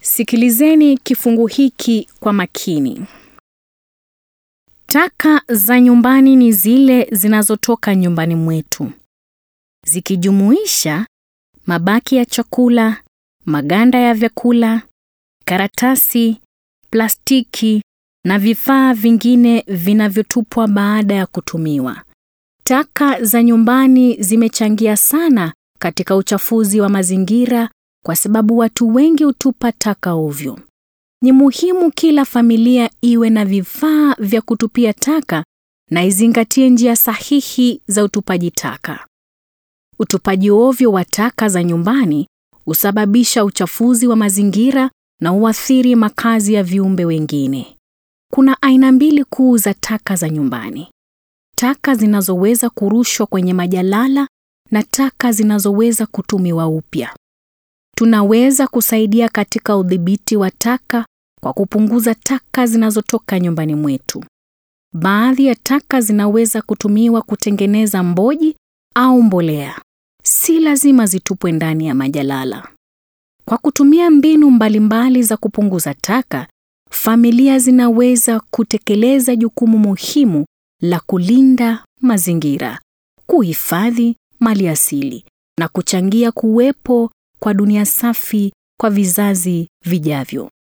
Sikilizeni kifungu hiki kwa makini. Taka za nyumbani ni zile zinazotoka nyumbani mwetu, zikijumuisha mabaki ya chakula, maganda ya vyakula, karatasi, plastiki na vifaa vingine vinavyotupwa baada ya kutumiwa. Taka za nyumbani zimechangia sana katika uchafuzi wa mazingira kwa sababu watu wengi hutupa taka ovyo. Ni muhimu kila familia iwe na vifaa vya kutupia taka na izingatie njia sahihi za utupaji taka. Utupaji ovyo wa taka za nyumbani husababisha uchafuzi wa mazingira na huathiri makazi ya viumbe wengine. Kuna aina mbili kuu za taka za nyumbani: taka zinazoweza kurushwa kwenye majalala na taka zinazoweza kutumiwa upya. Tunaweza kusaidia katika udhibiti wa taka kwa kupunguza taka zinazotoka nyumbani mwetu. Baadhi ya taka zinaweza kutumiwa kutengeneza mboji au mbolea. Si lazima zitupwe ndani ya majalala. Kwa kutumia mbinu mbalimbali za kupunguza taka, familia zinaweza kutekeleza jukumu muhimu la kulinda mazingira, kuhifadhi maliasili na kuchangia kuwepo kwa dunia safi kwa vizazi vijavyo.